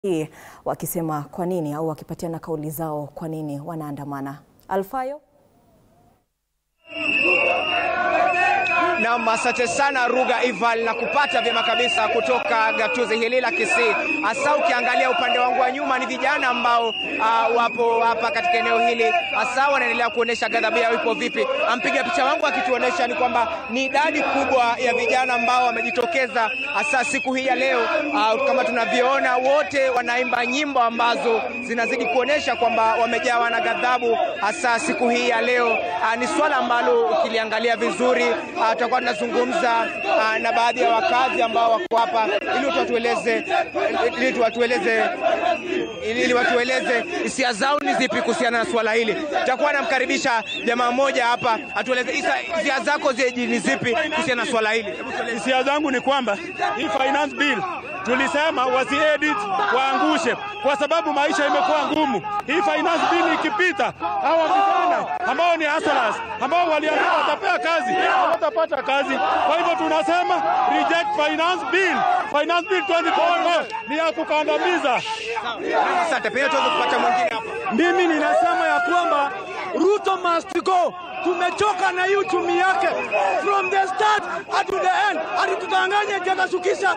hii wakisema kwa nini au wakipatiana kauli zao kwa nini wanaandamana. Alfayo Naam, asante sana Ruga Ival na kupata vyema kabisa kutoka gatuzi hili la Kisii. Hasa ukiangalia upande wangu wa nyuma ni vijana ambao uh, wapo hapa katika eneo hili, hasa wanaendelea kuonesha ghadhabu yao ipo vipi. Ampiga picha wangu akituonesha ni kwamba ni idadi kubwa ya vijana ambao wamejitokeza hasa siku hii ya leo. Uh, kama tunavyoona wote wanaimba nyimbo ambazo zinazidi kuonesha kwamba wamejawa na ghadhabu hasa siku hii ya leo. Uh, ni swala ambalo ukiliangalia vizuri uh, tutakuwa tunazungumza uh, na baadhi ya wakazi ambao wako hapa ili watueleze ili watueleze ili watueleze hisia zao ni zipi kuhusiana na swala hili. Tutakuwa namkaribisha jamaa mmoja hapa atueleze hisia zako zi- ni zipi kuhusiana na swala hili. Hebu tueleze. Hisia zangu ni kwamba hii finance bill tulisema wasiedit waangushe, kwa sababu maisha imekuwa ngumu. Hii finance bill ikipita, hawa vijana ambao ni hustlers ambao waliambiwa watapea kazi hawatapata kazi. Kwa hivyo tunasema reject finance bill. Finance bill 2024 ni ya kukandamiza. Asante, pengine tuweze kupata mwingine hapa. Mimi ninasema ya kwamba Ruto must go. Tumechoka na hii uchumi yake from the start up to the end. Alitudanganya eti atashukisha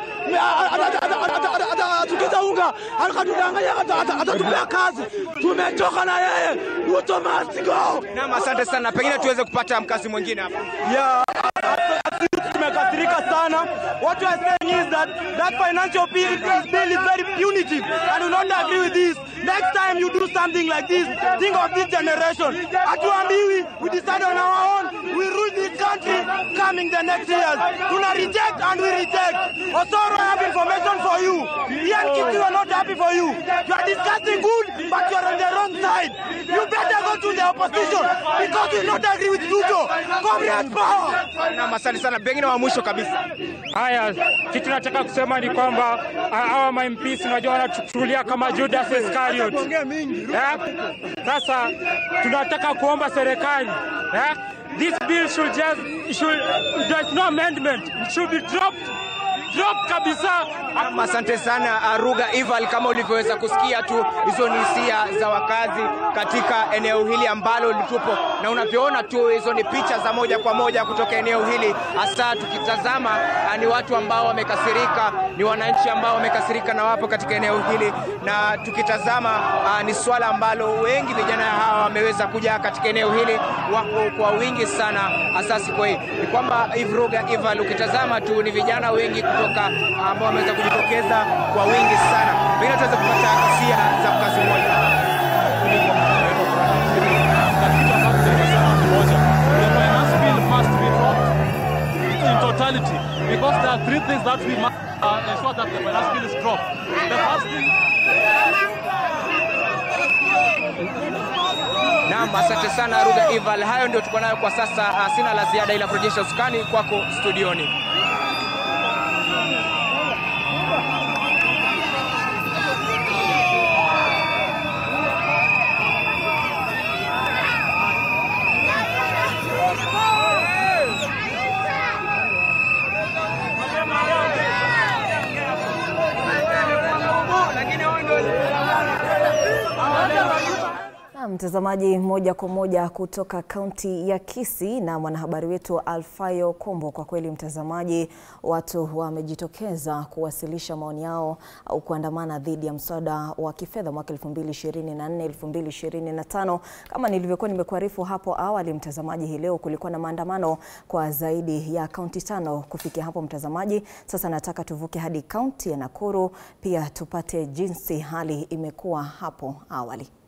atashukisha unga, akatudanganya ata- ata- atatupea kazi. Tumechoka na yeye. Ruto must go. Naam, asante sana, pengine tuweze kupata mkazi mwingine hapa. Yeah, tumekasirika sana. What we are saying is that that financial bill, bill is very punitive and we don't agree with this. Next time you do something like this, think of this generation. Hatuambiwi, we decide on our own. We rule this country coming the next years. Tuna reject and we reject. Osoro, I have information for you. Ian Kiti, we are not happy for you. You are discussing good, but you are on the wrong side. You better go to the opposition because we not agree with Ruto. Comrade power. Naam, asante sana, pengine wa mwisho kabisa. Haya, kitu nataka kusema ni kwamba ah, hawa ma MPs unajua wanachukulia kama Judas Iscariot. Eh? Sasa tunataka kuomba serikali eh? This bill should just should there's no amendment. It should be dropped. Drop kabisa. Naam, asante sana uh, Ruga Ival, kama ulivyoweza kusikia tu, hizo ni hisia za wakazi katika eneo hili ambalo tupo, na unavyoona tu, hizo ni picha za moja kwa moja kutoka eneo hili. Hasa tukitazama uh, ni watu ambao wamekasirika, ni wananchi ambao wamekasirika na wapo katika eneo hili, na tukitazama uh, ni swala ambalo wengi vijana hawa wameweza kuja katika eneo hili, wako kwa wingi sana. Hasa siku hii ni kwamba Eve Ruga Ival, ukitazama tu ni vijana wengi kutoka ambao wameweza kujitokeza kwa wingi sana. Pengine tuweze kupata hisia za mkazi mmoja. The finance bill must be dropped in totality because there are three things that we must uh, ensure that the finance bill is dropped. The first thing Naam, asante sana Ruga Ival. Hayo ndio tuko nayo kwa sasa. Ah, Sina la ziada ila kurejesha usukani kwako studioni. Na mtazamaji, moja kwa moja kutoka kaunti ya Kisii na mwanahabari wetu Alfayo Kombo. Kwa kweli mtazamaji, watu wamejitokeza kuwasilisha maoni yao au kuandamana dhidi ya mswada wa kifedha mwaka 2024 2025. Kama nilivyokuwa nimekuarifu hapo awali, mtazamaji, hii leo kulikuwa na maandamano kwa zaidi ya kaunti tano. Kufikia hapo mtazamaji, sasa nataka tuvuke hadi kaunti ya Nakuru pia tupate jinsi hali imekuwa hapo awali.